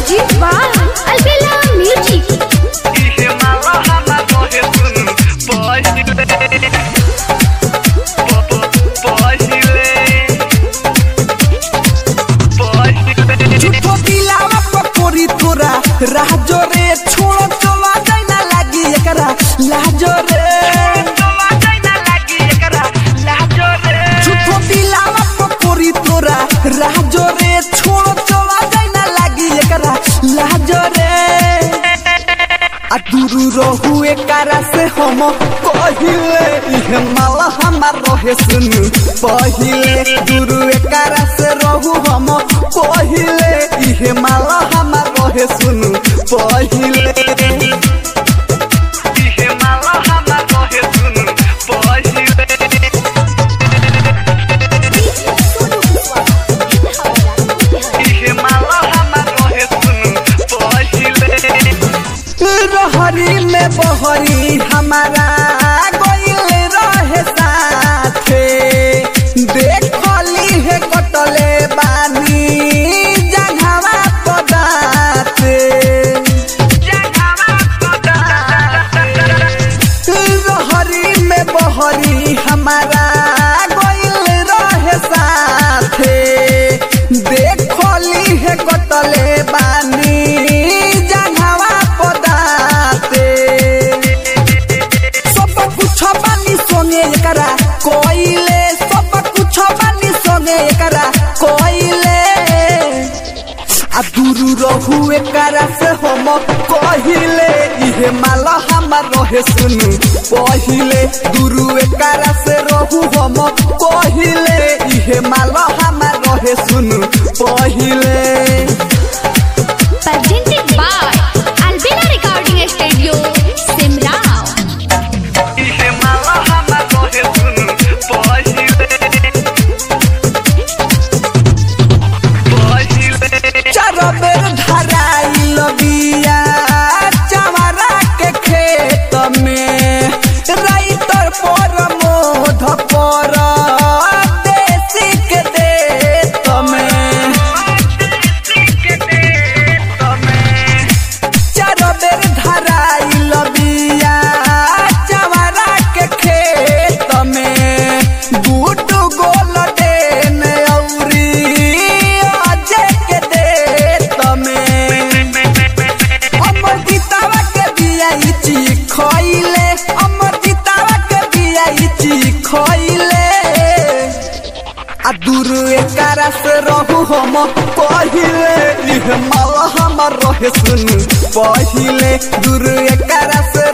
Presented by Albella Music. इहे माला हमा रहे सुन पहिले पहिले पहिले झूठो दिलावा पकोरी तोरा राजो रे छोड़ो चला जाए ना लागी एकरा लाजो रे चला जाए ना लागी एकरा लाजो रे झूठो दिलावा पकोरी तोरा राजो रे छोड़ो चला जाए ना लागी एकरा लाजो रे आ दूरू रहू एकरा से हम कहिले इहे माला हमार रहे सुन पहिले दूरू एकरा से रहू हम पहिले इहे माला हमार रहे सुन पहिले इहे माला हमा रहे सुन पहिले इहे माला हमा रहे सुन पहिले रहरी में बहरी हमारा गइल रहे साथे देखली है कटले बानी जंघावा पदाते रहरी में बहरी हमारा गइल रहे साथे देखली है कटले बानी जंघावा पदाते सब कुछ बानी संगे एकरा कोइले सब कुछ बानी संगे एकरा कोइले आ दूरू रहू एकरा से हम कहिले इहे माला हमार रहे सुन पहिले दूरू एकरा से रहू हम कहिले इहे माला हमार रहे सुन पहिले Presented by Albella Recording Studio, Simrao. इहे माला हमा रहे सुन पहिले पहिले चार बेर धराई लबिया चवरा के खेत में राइतर पर मोध पर देसी के देत में चार बेर धराई लबिया चवरा के खेत में गुटू गोल देन औरी अजय के देत में अमर गीतावा के बिया इची खइले अमर गीतावा के बिया इची खइले आ दूर एकरा से रहू हम पहिले इह माला हमर रहे सुन पहिले दूर एकरा से